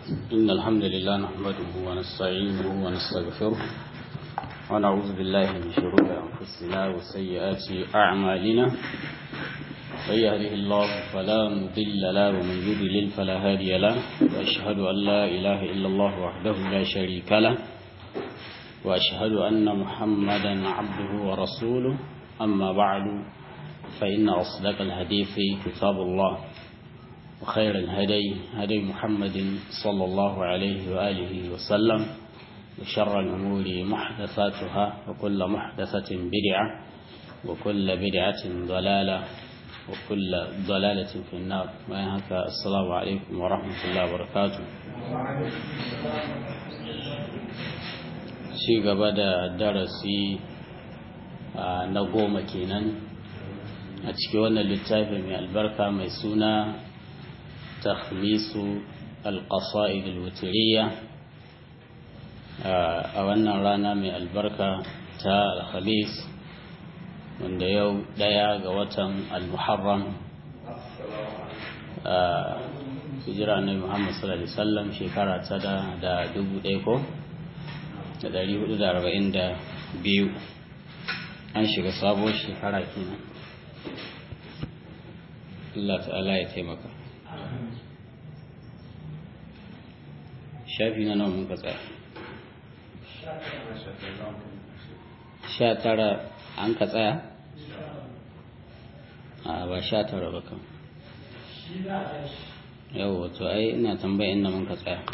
إن الحمد لله نحمده ونستعينه ونستغفره ونعوذ بالله من شرور أنفسنا وسيئات أعمالنا من يهده الله فلا مضل له ومن يضلل فلا هادي له وأشهد أن لا إله إلا الله وحده لا شريك له وأشهد أن محمدا عبده ورسوله أما بعد فإن أصدق الحديث كتاب الله وخير الهدي هدي محمد صلى الله عليه وآله وسلم وشر الأمور محدثاتها وكل محدثة بدعة وكل بدعة ضلالة وكل ضلالة في النار وينهك السلام عليكم ورحمة الله وبركاته ci gaba da darasi na goma kenan a cikin wannan littafi mai albarka mai suna takhmisu alƙasa'id alwutiriya a wannan rana mai albarka ta alhamis wanda yau ɗaya ga watan almuharram a hijira na muhammad sallallahu alaihi wasallam shekara ta da dubu ɗaya ko da ɗari hudu da arba'in da biyu an shiga sabuwar shekara kenan Allah ta'ala ya taimaka shafi na nawa muka tsaya sha tara an ka tsaya a ba sha tara ba kan yau wato ai ina tambaya inda mun ka tsaya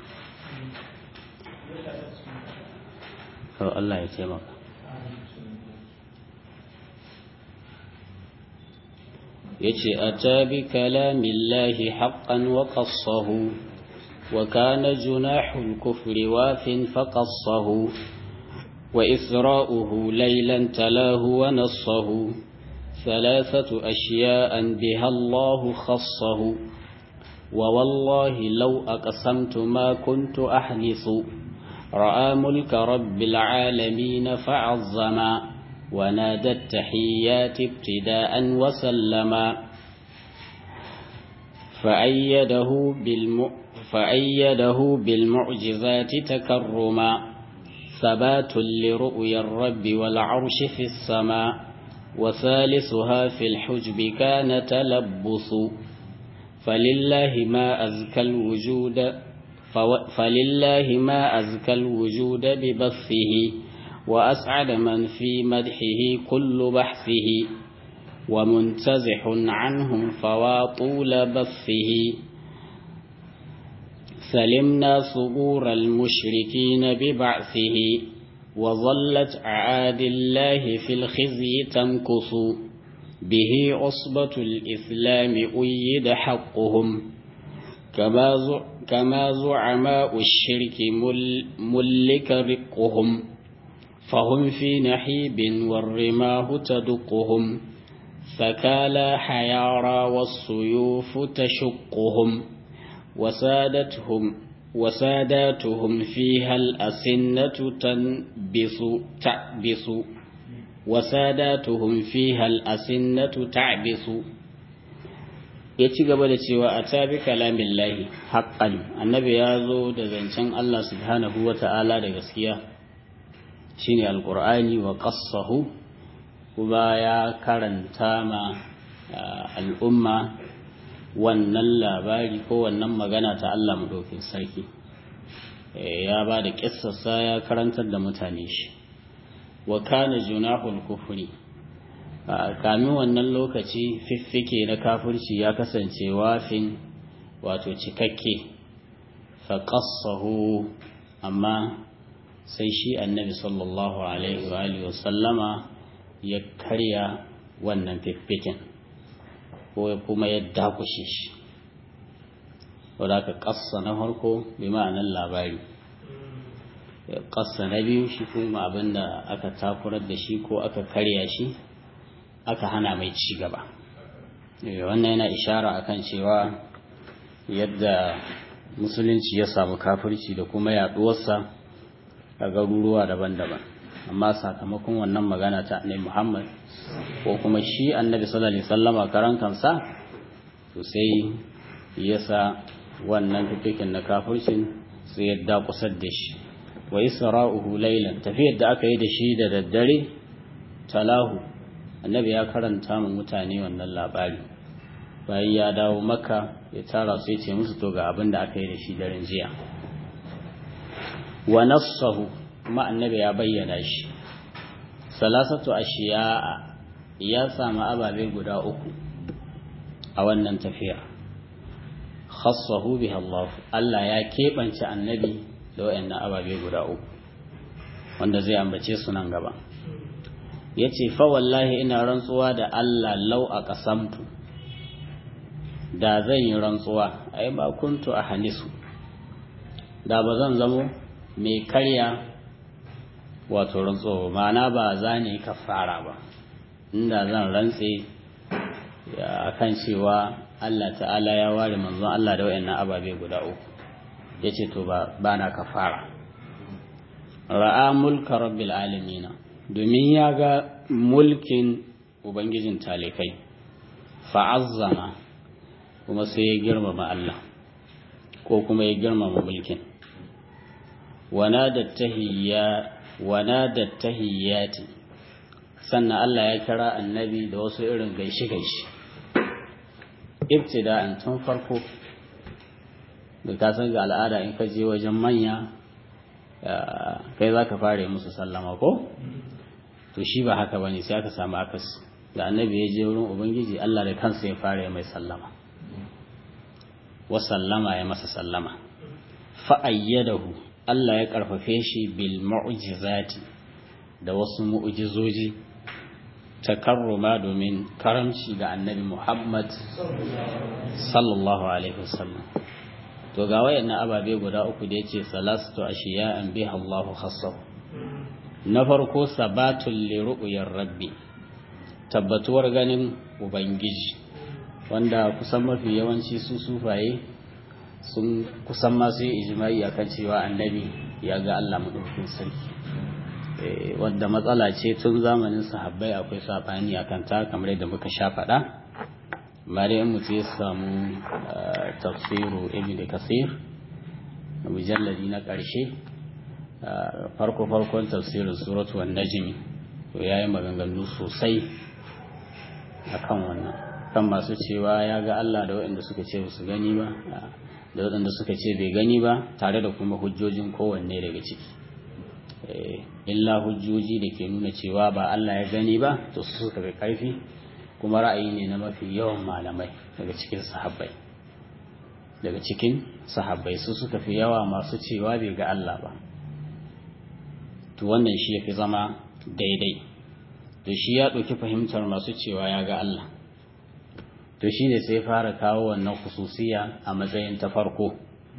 kawai Allah ya taimaka yace ata bi kalamillahi haqqan wa qassahu wa kana junahul kufri wafin faqassahu wa isra'uhu laylan talahu wa nassahu ثلاثة أشياء بها الله خصه ووالله لو أقسمت ما كنت أحدث رأى ملك رب العالمين فعظما ونادى التحيات ابتداء وسلما فأيده, بالم... فأيده بالمعجزات تكرما ثبات لرؤيا الرب والعرش في السماء وثالثها في الحجب كان تلبس فلله ما أزكى الوجود فلله ما أزكى الوجود ببثه وأسعد من في مدحه كل بحثه ومنتزح عنهم فواطول بثه سلمنا صبور المشركين ببعثه وظلت أعاد الله في الخزي تمكث به عصبة الإسلام أيد حقهم كما كما زعماء الشرك مل ملك رقهم فهم في نحيب والرماه تدقهم فكالا حيارى والسيوف تشقهم وسادتهم وساداتهم فيها الأسنة تنبس تعبس وساداتهم فيها الأسنة تعبس ya ci gaba da cewa a tabi kalamin lahi haƙƙan annabi ya zo da zancen Allah subhanahu wa ta'ala da gaskiya shine alƙur'ani wa ƙassahu kuma ya karanta ma al'umma wannan labari ko wannan magana ta Allah maɗaukin sarki ya ba da ƙissarsa ya karantar da mutane shi wa kana junahul kufri kamin wannan lokaci fiffike na kafirci ya kasance wafin wato cikakke faƙassahu amma sai shi annabi sallallahu alaihi wa sallama ya karya wannan fiffiken ko kuma ya dakushe shi wadda aka ƙassa na farko bi ma'anar labari ƙassa na biyu shi kuma abinda aka takurar da shi ko aka karya shi aka hana mai ci gaba wannan yana ishara akan cewa yadda musulunci ya samu kafirci da kuma yaduwarsa a garuruwa daban-daban amma sakamakon wannan magana ta annabi Muhammad ko kuma shi annabi sallallahu alaihi wasallama karan kansa to sai yasa wannan fifikin na kafircin sai ya dakusar da shi wa isra'uhu laylan tafiyar da aka yi da shi da daddare talahu annabi ya karanta mu mutane wannan labari bayan ya dawo maka ya tara su ya ce musu to ga abin da aka yi da shi daren jiya wa nassahu kuma annabi ya bayyana shi salasatu ashiya'a ya samu ababe guda uku a wannan tafiya khassahu biha Allah Allah ya keɓance annabi da wayannan ababe guda uku wanda zai ambace su nan gaba yace fa wallahi ina rantsuwa da Allah lau a qasamtu da zan yi rantsuwa ai ba kuntu a hanisu da ba zan zamo mai karya wato rantsuwa ma'ana ba za ne kafara ba inda zan rantse akan cewa Allah ta'ala ya ware manzon Allah da wayannan ababe guda uku yace to ba bana kafara ra'a mulka rabbil alamin domin ya ga mulkin ubangijin talikai fa'azzama kuma sai ya girmama Allah ko kuma ya girmama mulkin wana da tahiyyati sannan Allah ya kira annabi da wasu irin gaishe-gaishe ibtida'an tun farko da ka san ga al'ada in ka je wajen manya kai za ka fara musu sallama ko to shi ba haka bane sai aka samu akas da annabi ya je wurin ubangiji Allah da kansa ya fara mai sallama wa sallama ya masa sallama fa ayyadahu Allah ya karfafe shi bil mu'jizati da wasu mu'jizoji takarruma domin karamci ga annabi Muhammad sallallahu alaihi wasallam to ga wayannan ababe guda uku da yace salatu ashiya'an biha Allahu khassahu na farko sabatul li ru'yar rabbi tabbatuwar ganin ubangiji wanda kusan mafi yawanci su sufaye sun kusan masu yi ijimai akan cewa annabi ya ga Allah madaukakin sarki wadda matsala ce tun zamanin sahabbai akwai sabani akan ta kamar yadda muka sha faɗa mare in mutu ya samu tafsiru ibn kasir mujalladi na ƙarshe farko farkon tafsirin suratu wan najmi to yayi maganganu sosai akan wannan kan masu cewa ya ga Allah da waɗanda suka ce su gani ba da waɗanda suka ce bai gani ba tare da kuma hujjojin kowanne daga ciki illa hujjoji da ke nuna cewa ba Allah ya gani ba to su suka fi ƙarfi kuma ra'ayi ne na mafi yawan malamai daga cikin sahabbai daga cikin sahabbai su suka fi yawa masu cewa bai ga Allah ba to wannan shi ya fi zama daidai to shi ya ɗauki fahimtar masu cewa ya ga Allah to shi ne sai fara kawo wannan khususiya a matsayin ta farko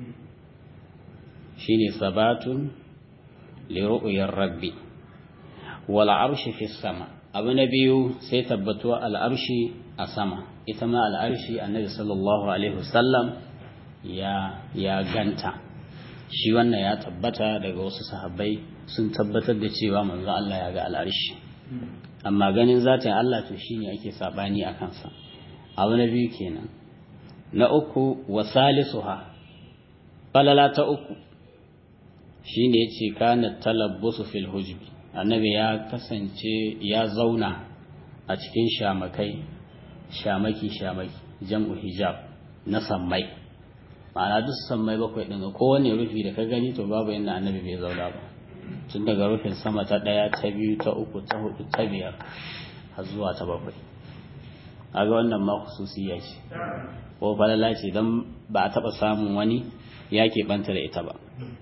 shi ne sabatun liru'uyar rabbi wal arshi fi sama abu na biyu sai tabbatuwa al'arshi a sama ita ma al'arshi annabi sallallahu alaihi wasallam ya ya ganta shi wannan ya tabbata daga wasu sahabbai sun tabbatar da cewa manzo Allah ya ga al'arshi amma ganin zatin Allah to shine ake sabani a kansa abu na biyu kenan na uku wa salisuha falala ta uku shine yace kana talabbusu fil hujbi annabi ya kasance ya zauna a cikin shamakai shamaki shamaki jam'u hijab na sammai ma'ana duk sammai bakwai ɗin kowane rufi da ka gani to babu yadda annabi bai zauna ba tun daga rufin sama ta ɗaya ta biyu ta uku ta hudu ta biyar har zuwa ta bakwai aga wannan ma khususiyya ce ko falala ce don ba a taɓa samun wani ya keɓanta da ita ba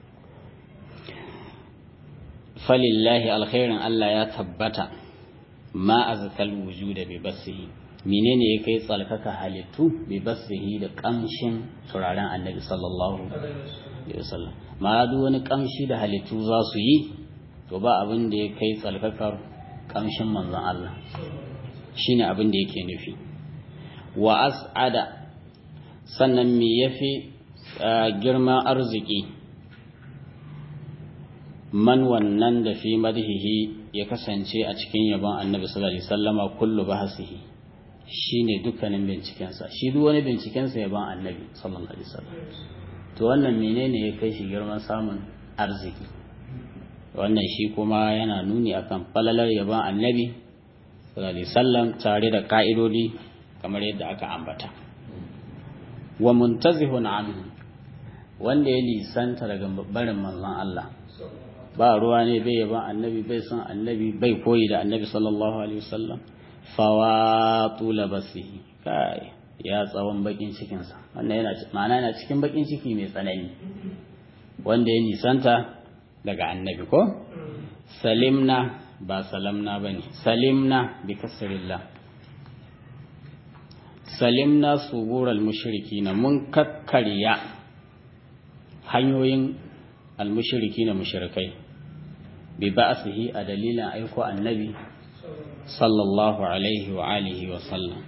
falillahi alkhairin Allah ya tabbata ma azkal wujuda bi basihi menene ya kai tsalkaka halittu bi basihi da kamshin turaren annabi sallallahu alaihi wasallam ma duk wani kamshi da halittu za su yi to ba abin da ya kai tsalkakar kamshin manzon Allah shine abin da yake nufi wa as'ada sannan me yafi girma arziki man wannan da fi madhihi ya kasance a cikin yabon annabi sallallahu alaihi wasallama kullu bahasihi shine dukkanin bincikensa shi duk wani bincikensa ya ban annabi sallallahu alaihi wasallam to wannan menene ya kai shi girman samun arziki wannan shi kuma yana nuni akan falalar yaban annabi sallallahu alaihi wasallam tare da ka'idodi kamar yadda aka ambata wa muntazihun anhu wanda ya lisanta daga barin manzon Allah ba ruwa ne bai yaban annabi bai son annabi bai koyi da annabi sallallahu alaihi wasallam fawatu labasihi kai ya tsawon bakin cikinsa wannan yana ma'ana yana cikin bakin ciki mai tsanani wanda ya nisanta daga annabi ko salimna ba salamna bane salimna bi kasrillah salimna subural mushrikina mun kakkarya hanyoyin almushrikina mushrikai bi ba'sihi a dalilin aiko annabi sallallahu alaihi wa alihi wa sallam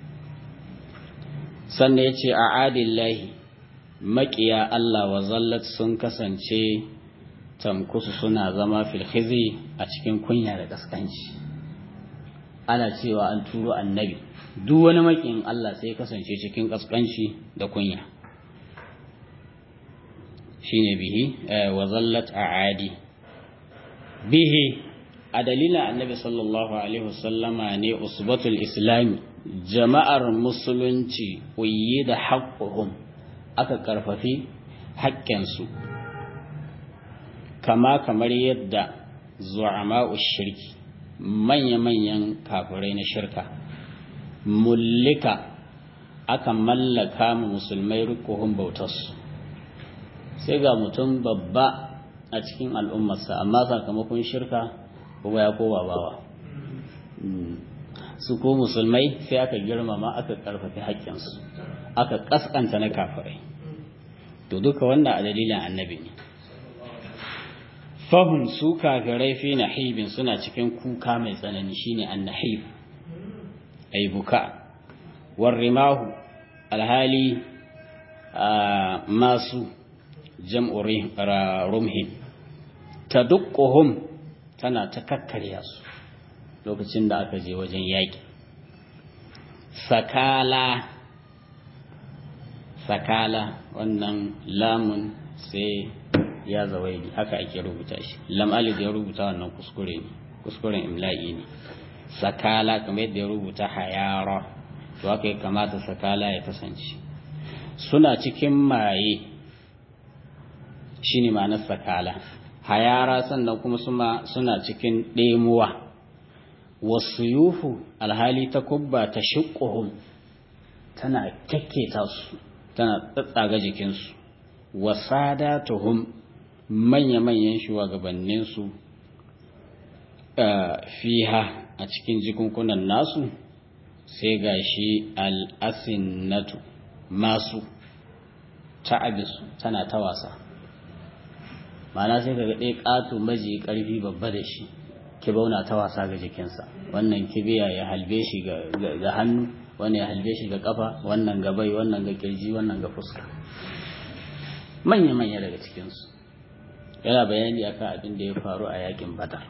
sannan ya ce a adillahi maƙiya Allah wa zallat sun kasance tamkusu suna zama filhizi a cikin kunya da ƙasƙanci ana cewa an turo annabi duk wani maƙin Allah sai kasance cikin ƙasƙanci da kunya shine bihi wa zallat a adi bihi a dalilin annabi sallallahu alaihi wasallama ne usbatul islami jama'ar musulunci uyi da haƙƙuhum aka ƙarfafi haƙƙensu kama kamar yadda zu'ama'u shirki manya-manyan kafirai na shirka mullika aka mallaka mu musulmai rikuhun bautarsu sai ga mutum babba a cikin al'ummarsa amma sakamakon shirka kuma ya kowa bawa su ko musulmai sai aka girmama aka karfafi haƙƙinsu aka ƙasƙanta na kafirai to duka wannan a dalilin annabi ne fahim su kafirai fi nahibin suna cikin kuka mai tsanani shine annahib ay buka warrimahu alhali masu jam'u rumhin tadukkuhum tana ta kakkarya su lokacin da aka je wajen yaƙi sakala sakala wannan lamun sai ya zawaidi haka ake rubuta shi lam alif ya rubuta wannan kuskure ne kuskuren imla'i ne sakala kamar yadda ya rubuta hayara to haka ya kamata sakala ya kasance suna cikin maye shine ma'anar sakala hayara sannan kuma suna cikin ɗemuwa wasu yufu alhali ta kubba ta shiƙuhun tana kyakketa su tana tsatsaga jikinsu wasada tuhum manya-manyan shugabanninsu fiha a cikin jikunkunan nasu sai ga shi al'asinnatu masu ta'abisu tana ta wasa mana sai ka ɗaya ƙato maji ƙarfi babba da shi kibauna ta wasa ga jikinsa wannan kibiya ya halbe shi ga hannu wannan ya halbe shi ga kafa wannan ga bai wannan ga kirji wannan ga fuska manya-manya daga cikinsu yana bayani akan abin da ya faru a yakin badar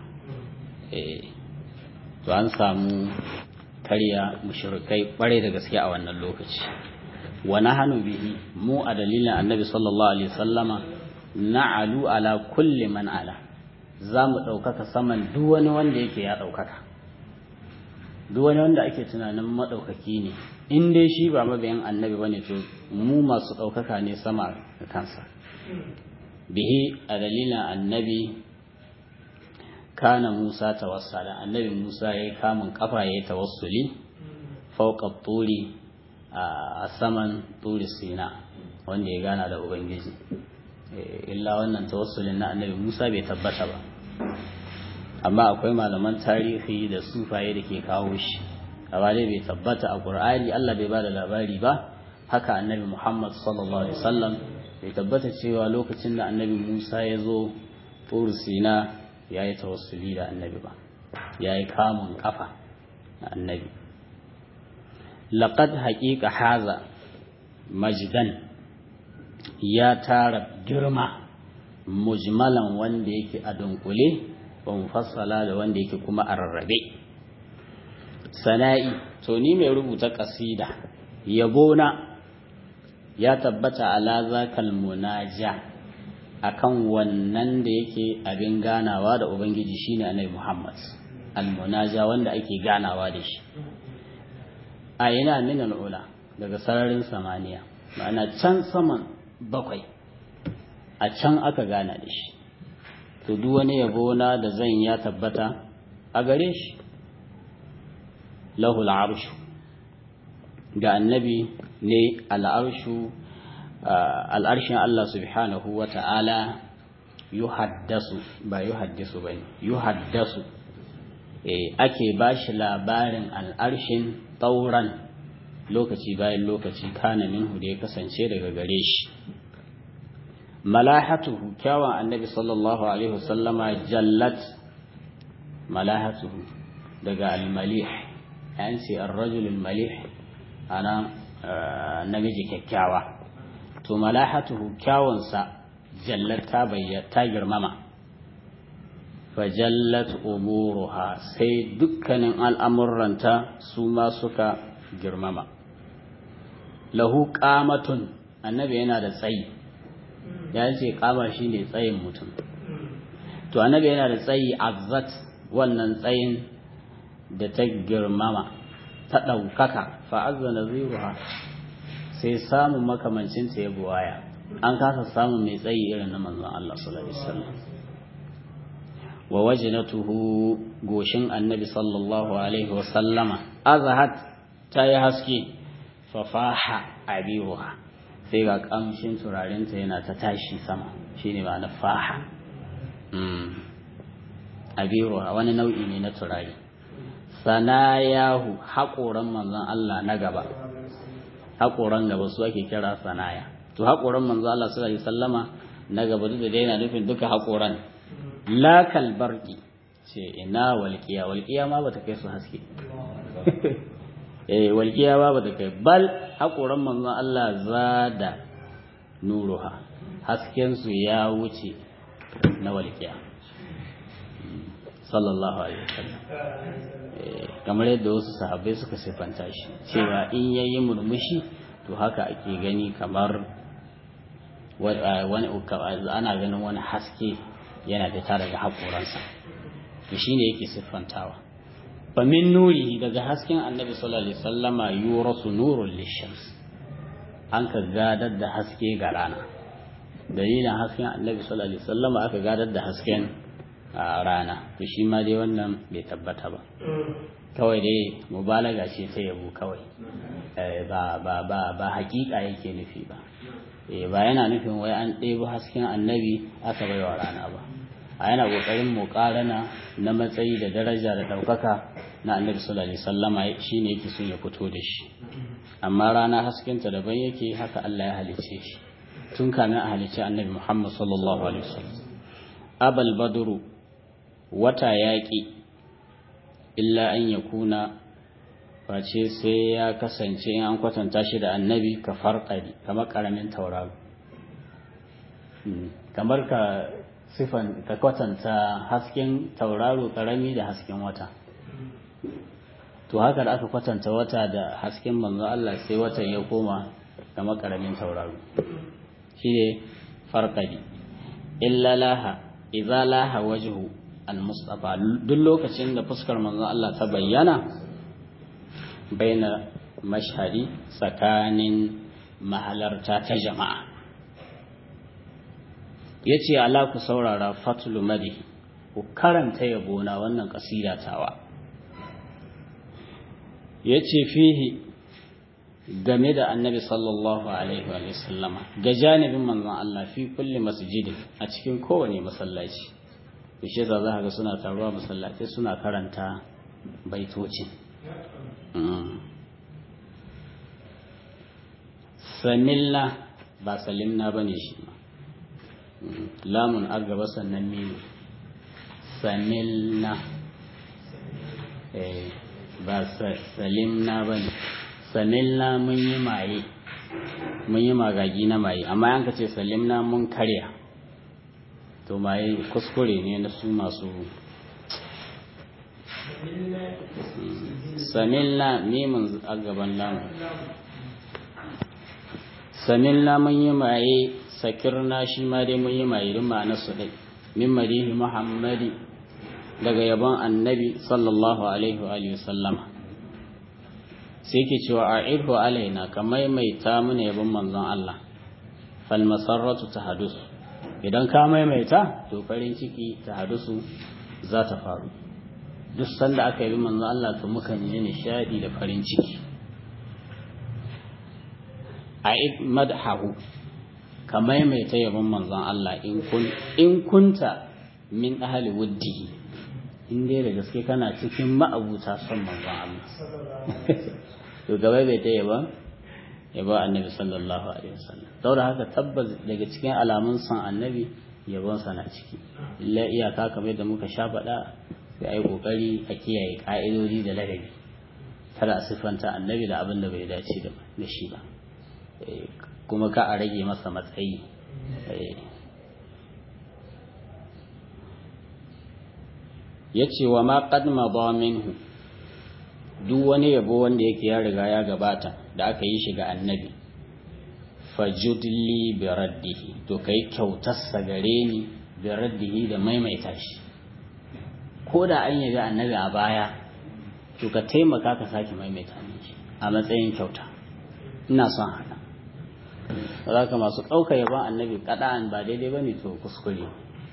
to an samu karya mushrikai kware da gaske a wannan lokaci wa nahanu bihi mu a dalilin annabi sallallahu alaihi wasallama na'alu ala kulli man ala za mu ɗaukaka saman duk wani wanda yake ya ɗaukaka duk wani wanda ake tunanin maɗaukaki ne in dai shi ba mabiyan annabi bane to mu masu ɗaukaka ne sama da kansa bihi a dalilin annabi kana musa tawassala annabi musa ya yi kamun kafa ya yi tawassuli fauka turi a saman turi sina wanda ya gana da ubangiji illa wannan tawassulin na annabi musa bai tabbata ba amma akwai malaman tarihi da sufaye da ke kawo shi amma dai bai tabbata a qur'ani Allah bai bada labari ba haka annabi Muhammad sallallahu alaihi wasallam bai tabbata cewa lokacin da annabi Musa ya zo Tur Sina ya yi tawassuli da annabi ba ya yi kamun kafa da annabi laqad haqiqa haza majdan ya tara girma mujmalan wanda yake a dunkule wa mufassala da wanda yake kuma a rarrabe sana'i to ni mai rubuta kasida yabona ya tabbata ala zakal munaja akan wannan da yake abin ganawa da ubangiji shine annabi Muhammad al-munaja wanda ake ganawa da shi a yana min al'ula daga sararin samaniya ma'ana can saman bakwai a can aka gana da shi to duk wani yabo na da zan ya tabbata a gare shi lahul arshu ga annabi ne al'arshu al'arshin Allah subhanahu wa ta'ala yuhaddasu ba yuhaddisu ba ne yuhaddasu ake ba shi labarin al'arshin tauran lokaci bayan lokaci kana minhu da ya kasance daga gare shi malahatuhu kyawun annabi sallallahu alaihi wasallama jallat malahatuhu daga al-malih yan ce ar-rajul al-malih ana namiji kyakkyawa to malahatuhu kyawunsa jallat ta bayyana ta girmama fajallat umuruha sai dukkanin al'amurranta su ma suka girmama lahu qamatun annabi yana da tsayi ya ce kama shi ne tsayin mutum to annabi yana da tsayi azzat wannan tsayin da ta girmama ta ɗaukaka fa'azza naziruha sai samun makamancinta ya buwaya an kasa samun mai tsayi irin na manzon Allah sallallahu alaihi wasallam wa wajnatuhu goshin annabi sallallahu alaihi wasallama azhat ta yi haske fafaha abiruha sai ga kamshin turarinta yana ta tashi sama shine ma na faha abiruha wani nau'i ne na turare sanayahu haƙoran manzon Allah na gaba haƙoran gaba su ake kira sanaya to haƙoran manzon Allah sallallahu alaihi wasallama na gaba duk da dai yana nufin duka haƙoran lakal barki ce ina walƙiya walƙiya ma bata kai su haske eh walƙiya ba bata kai bal haƙoran manzon Allah zada nuruha hasken su ya wuce na walƙiya sallallahu alaihi wasallam kamar yadda wasu sahabbai suka siffanta shi cewa in yayi murmushi to haka ake gani kamar wani ana ganin wani haske yana fita daga haƙoransa to shine yake siffantawa fa min nurihi daga hasken annabi sallallahu alaihi wasallama yurasu nurul lishams an ka gadar da haske ga rana dalilin hasken annabi sallallahu alaihi wasallama aka gadar da hasken rana to shi ma dai wannan bai tabbata ba kawai dai mubalaga ce ta yabo kawai ba ba ba ba hakika yake nufi ba ba yana nufin wai an ɗebo hasken annabi aka bai wa rana ba a yana ƙoƙarin muƙarana na matsayi da daraja da ɗaukaka na annabi sallallahu alaihi wasallama shine yake son ya fito da shi amma rana haskenta daban yake haka Allah ya halice shi tun kamin a halice annabi Muhammad sallallahu alaihi wasallam abal badru wata yaƙi illa an yakuna face sai ya kasance in an kwatanta shi da annabi ka farƙari kamar ƙaramin tauraro kamar ka sifan ka kwatanta hasken tauraro ƙarami da hasken wata to haka da aka kwatanta wata da hasken manzo Allah sai watan ya koma kamar ƙaramin tauraro shi ne farƙari illa laha idza laha wajhu al-mustafa duk lokacin da fuskar manzo Allah ta bayyana baina mashhadi tsakanin mahalarta ta jama'a ya ce ala ku saurara fatulu madi ku karanta yabona wannan kasida tawa ya ce fihi game da annabi sallallahu alaihi wa sallama ga janibin manzon Allah fi kulli masjidin a cikin kowane masallaci shi za za ga suna taruwa masallatai suna karanta baitocin samilla ba salimna ba ne shi ma lamun a gaba sannan mimu samilna ba salimna ba ne samilna mun yi maye mun yi magagi na maye amma yanka ce salimna mun karya to maye kuskure ne na su masu samilna mimin a gaban lamu samilna mun yi maye sakirna shi ma dai mun yi maye duk ma'ana su dai min madihi muhammadi daga yabon annabi sallallahu alaihi wa alihi sallama sai ke cewa a irhu alaina ka maimaita mana yabon manzon Allah fal masarratu tahadusu idan ka maimaita to farin ciki tahadusu za ta faru duk sanda aka yi manzon Allah to mukan ji nishadi da farin ciki a madhahu ka maimaita yabon manzon Allah in kunta min ahli wuddihi in dai da gaske kana cikin ma'abuta son manzon Allah to gaba bai ta yaba yaba annabi sallallahu alaihi wasallam saboda haka tabbas daga cikin alamun son annabi yabon sa na ciki illa iyaka kamar da muka sha faɗa sai ai kokari a kiyaye ka'idodi da ladabi kada a siffanta annabi da abin da bai dace da shi ba kuma ka a rage masa matsayi ya ce wa ma qadma ba minhu duk wani yabo wanda yake ya riga ya gabata da aka yi shi ga annabi fajudli bi raddihi to kai kyautarsa gare ni bi raddihi da maimaita shi ko da an yabi annabi a baya to ka taimaka ka sake maimaita shi a matsayin kyauta ina son haka za ka masu ɗauka yaban annabi kaɗa'an ba daidai ba ne to kuskure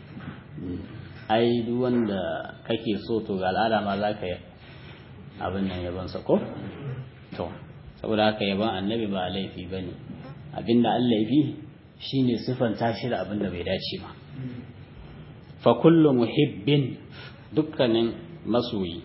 ai duk wanda kake so to ga al'ada ma za ka yi abin nan yabansa ko to saboda haka yaban annabi ba laifi ba ne abinda an laifi shine siffanta shi da abin da bai dace ba fa kullu muhibbin dukkanin masoyi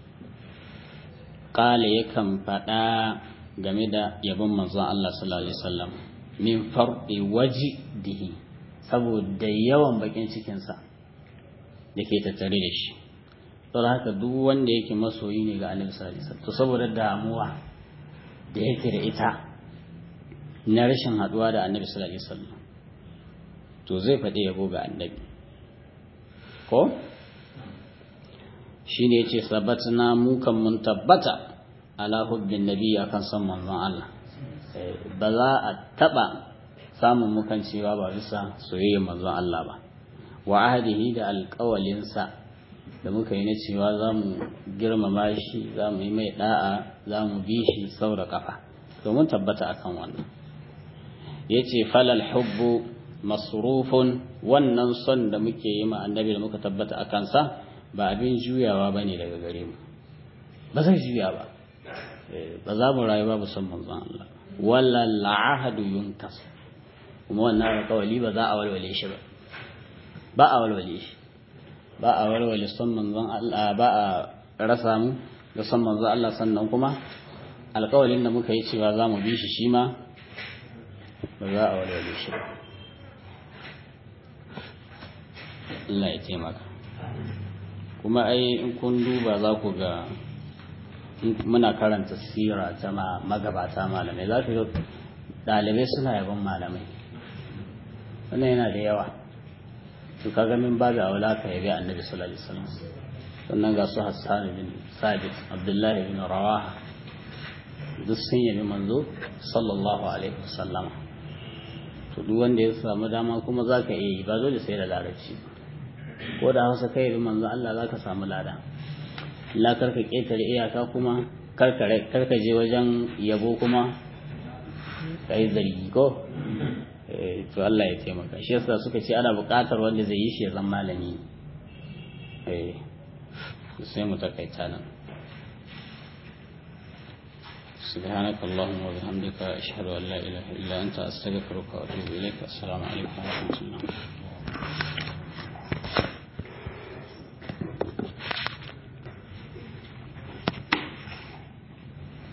kala yakan faɗa game da yabon manzon Allah sallallahu alaihi wasallam min farɗi waji dihi saboda yawan bakin cikinsa da ke tattare da shi saboda haka duk wanda yake masoyi ne ga annabi sallallahu alaihi wasallam to saboda damuwa da yake da ita na rashin haduwa da annabi sallallahu alaihi wasallam to zai faɗi yabo ga annabi ko shine yace sabatna mu kan mun tabbata ala hubbin nabi akan son manzon Allah ba za a taba samun mukan cewa ba bisa soyayyar manzon Allah ba wa ahdihi da alƙawalinsa da muka yi na cewa za mu girmama shi za mu yi mai da'a za mu bi shi sau da kafa domin tabbata akan wannan ya ce falal hubbu masrufun wannan son da muke yi ma annabi da muka tabbata a kansa ba abin juyawa ba ne daga gare mu ba zai juya ba ba za mu rayu babu son manzon Allah wala la'ahadu yunkas kuma wannan alƙawali ba za a walwale shi ba ba a walwale shi ba a walwale son manzon Allah ba a rasa mu da son manzon Allah sannan kuma alƙawalin da muka yi cewa za mu bi shi shi ma ba za a walwale shi ba Allah ya taimaka kuma ai in kun duba za ku ga muna karanta sira ta magabata malamai za ku ga ɗalibai suna yaban malamai wannan yana da yawa to kaga min babu aula ka yabi annabi sallallahu alaihi wasallam sannan ga su Hassan bin Sabit Abdullahi bin Rawaha duk sun yabi manzo sallallahu alaihi wasallam to duk wanda ya samu dama kuma zaka iya yi ba dole sai da larabci ko da Hausa kai yabi manzo Allah zaka samu lada la karka ketare iyaka kuma karka karka je wajen yabo kuma kai zargi ko to Allah ya taimaka shi yasa suka ce ana buƙatar wanda zai yi shi ya zama malami eh sai mu takaita nan سبحانك اللهم وبحمدك أشهد أن لا إله إلا أنت أستغفرك وأتوب إليك السلام عليكم ورحمة الله